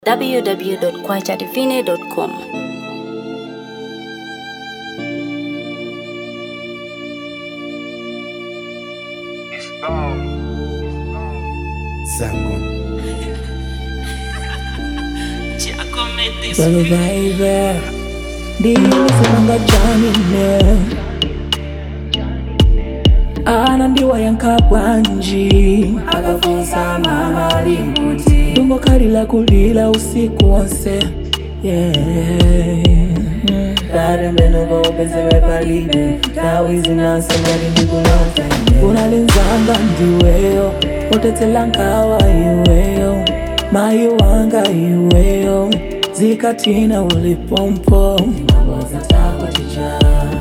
www.kwachatifine.com. Zangon. Baby, baby, ndiyilisanga janine ana ndiwayankha bwanji akafunsa mama limbuti ndungokhalira kulira usiku wonse darembenokopezere palibe ndawi zinanse ngati ndikulota unalinzanga ndiweyo otetsela nkhawa iweyo mayi wanga iweyo zikatina ulipompo maboza tako chicha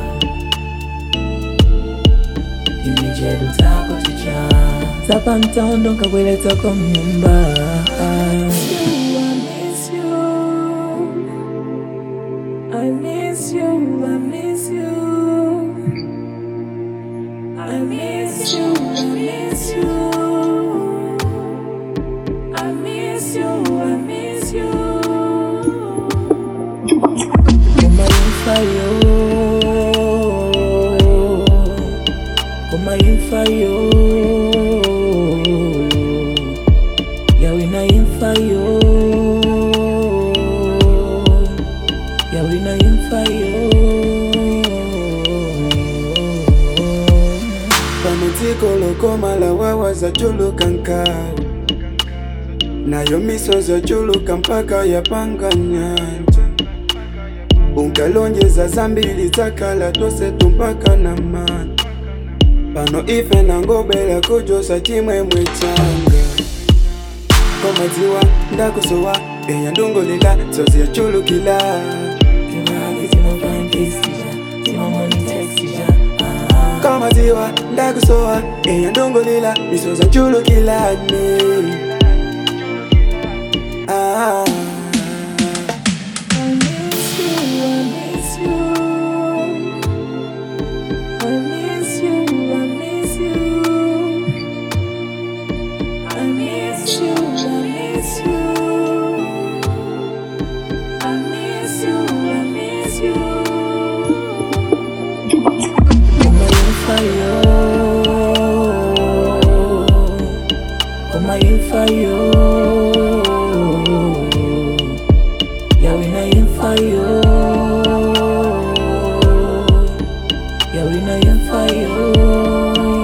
imijedu tako chicha zapamtondo nkabweletsa kwa mnyumba I miss you, I miss you. I miss you, I miss you. I miss you, I miss you. Kuma infa yo, kuma infa yo, yawina infa yo, yawina infa yo. pamatsiko lokoma la wawa zachuluka nkawa nayo misozo chuluka mpaka yapanga nyanja unkalonjeza zambili zakala tose tumpaka na mani pano ife nangobela kujosa chimwemwe changa komadziwa ndakusowa eya ndungulila sozi yachulukila komadziwa ndakusowa eya ndungulila misozi yachulukilane ah. Fire, yawina yemfayo, yawina yemfayo.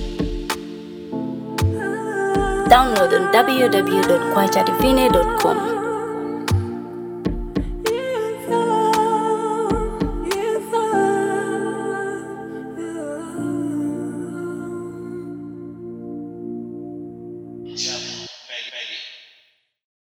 Download on www.kwachatifine.com.